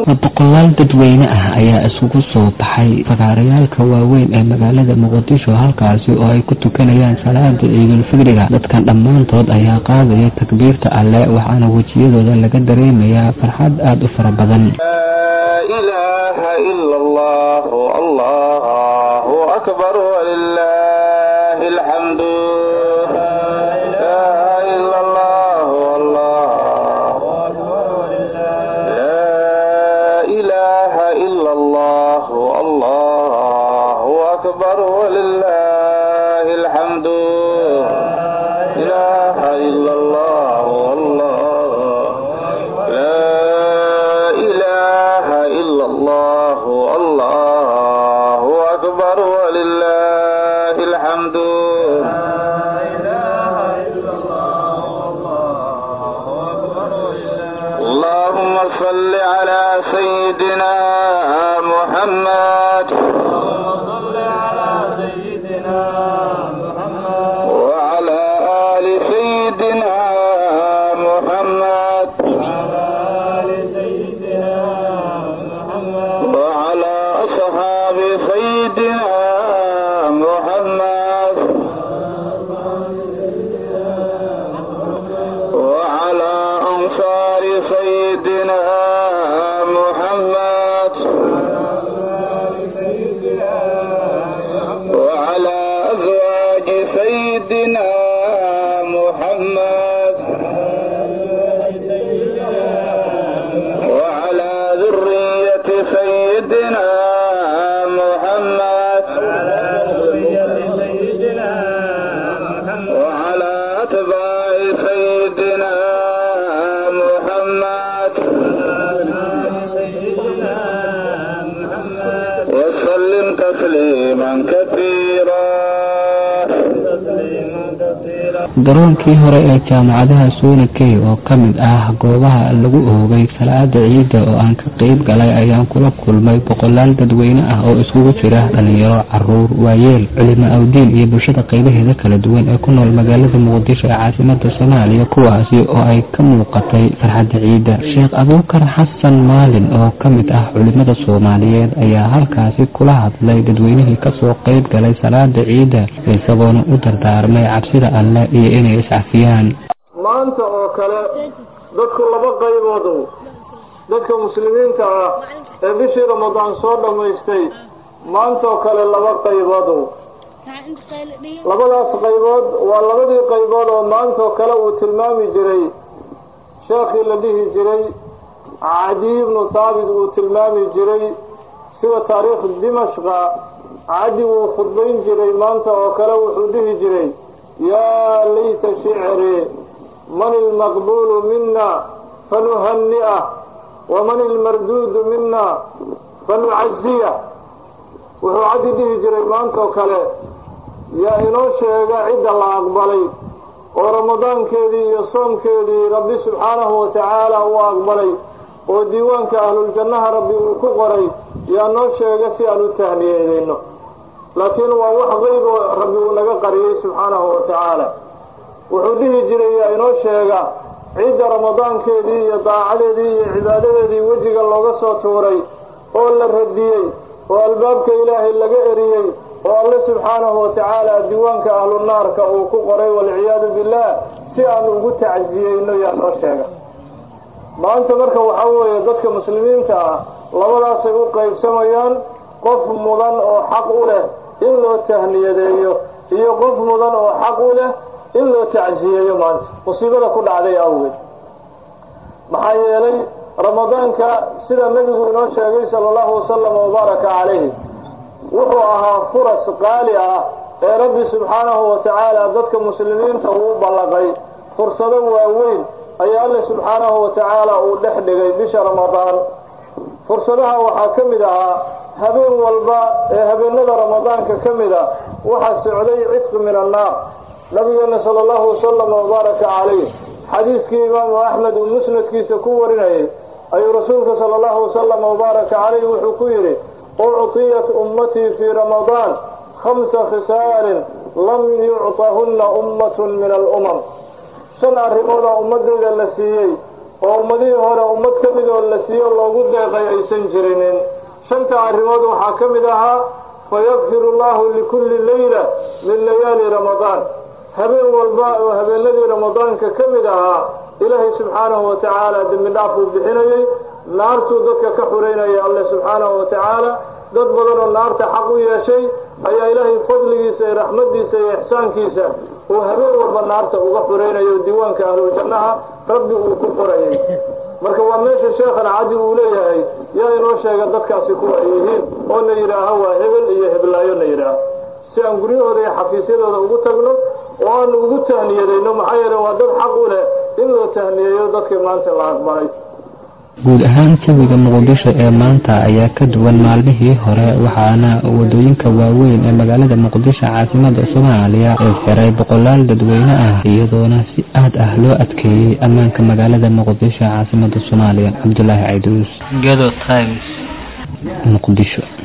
boqolaal dadweyne ah ayaa isugu soo baxay fagaarayaalka waaweyn ee magaalada muqdisho halkaasi oo ay ku tukanayaan salaada ciidulfidriga dadkan dhammaantood ayaa qaadaya takbiirta alle waxaana wejiyadooda laga dareemayaa farxad aada u fara badan garoonkii hore ee jaamacadaha suunakey oo ka mid ah goobaha lagu oogay salaada ciidda oo aan ka qeyb galay ayaan kula kulmay boqolaal dadweyne ah oo iskugu jira dhalinyaro caruur waayeel culimo awdiin iyo bulshada qeybaheeda kala duwan ee ku nool magaalada muqdisho ee caasimada soomaaliya kuwaasi oo ay ka muuqatay farxadda ciidda sheekh abuukar xasan maalin oo ka mid ah culimada soomaaliyeed ayaa halkaasi kula hadlay dadweynihii kasoo qeyb galay salaada ciidda isagoona u dardaarmay cabsida alle iyo inay iscafiyaan maanta oo kale dadku laba qayboodow dadka muslimiinta ah ee bishii ramadaan soo dhammaystay maantaoo kale laba qayboodow labadaas qaybood waa labadii qaybood oo maantaoo kale uu tilmaami jiray sheekhii la dhihi jiray cadiy ibnu thaabit uu tilmaami jiray sida taariikh dimashqa cadi wuu khudbayn jiray maanta oo kale wuxuu dhihi jiray yaa layta shicri man ilmaqbuulu mina fanuhani'ah waman ilmarduudu mina fanucaziya wuxuu caddi dhihi jiray maanta oo kale yaa inoo sheega cidda la aqbalay oo ramadaankeedii iyo soomkeedii rabbi subxaanahu watacaala uu aqbalay oo diiwaanka ahluljannaha rabbi uu ku qoray yaa noo sheega si aan u tahniyeedeyno laakiin waa wax qeyb oo rabbi uu naga qariyey subxaanahu watacaala wuxuu dhihi jiray yaa inoo sheega cidda ramadaankeedii iyo daacadeedii iyo cibaadadeedii wejiga looga soo tuuray oo la radiyey oo albaabka ilaahay laga eriyey oo alle subxaanahu watacaala diiwaanka ahlu naarka uu ku qoray walciyaadu billaah si aan ugu tacsiyeyno yaa noo sheega maanta marka waxaa weeye dadka muslimiinta ah labadaasay u qaybsamayaan qof mudan oo xaq u leh in loo tahniyadeeyo iyo qof mudan oo xaq u leh in loo tacsiyeeyo maanta musiibada ku dhacday awgeed maxaa yeelay ramadaanka sida nebigu inoo sheegay sala allahu wasalam wabaaraka calayhi wuxuu ahaa furas qaali ah ee rabbi subxaanahu watacaala dadka muslimiinta uu ballaqay fursado waaweyn ayaa alle subxaanahu watacaala uu dhex dhigay bisha ramadaan fursadaha waxaa ka mid ahaa habeen walba ee habeenada ramadaanka ka mid a waxaa socday cidqi min annaar nabigeena sala allahu wasalam wabaaraka calayh xadiiskii imaamu axmed uu musnadkiisa ku warinayay ayuu rasuulka sala allahu wasalam wabaaraka calayh wuxuu ku yidhi uctiyat ummatii fii ramadaan khamsa khisaalin lam yucطahunna ummatun min alumam shan arrimoodaa ummadeyda la siiyey oo ummadihii hore ummad ka mid oo la siiyo loogu deeqay aysan jirinin shanta arrimood waxaa ka mid ahaa fayakfiru llahu likulli leyla min layaali ramadaan habeen walba oo habeenadii ramadaanka ka mid ahaa ilaahay subxaanahu wa tacaala dembi dhaaf uu bixinayey naartuu dadka ka xureynaya alle subxaanahu wa tacaala dad badan oo naarta xaq u yeeshay ayaa ilaahay fadligiisa iyo raxmadiisa iyo ixsaankiisa uu habeen walba naarta uga xureynayo diiwaanka ahluljannaha rabbi uu ku xurayay marka waa meesha sheekhan cadi uu leeyahay yaa inoo sheega dadkaasi kuwa ay yihiin oo na yidhaaho waa hebel iyo heblaayo na yidhaaho si aan guryahooda iyo xafiisyadooda ugu tagno oo aanu ugu tahniyadayno maxaa yeele waa dad xaq u leh in loo tahniyeeyo dadkii maanta la aqbalay guud ahaan jawiga muqdisho ee maanta ayaa ka duwan maalmihii hore waxaana wadooyinka waaweyn ee magaalada muqdisho caasimada soomaaliya ee xiray boqolaal dadweyne ah iyadoona si aad ah loo adkeeyey ammaanka magaalada muqdisho caasimada soomaaliya cabdulaahi cayduus Gado Times muqdisho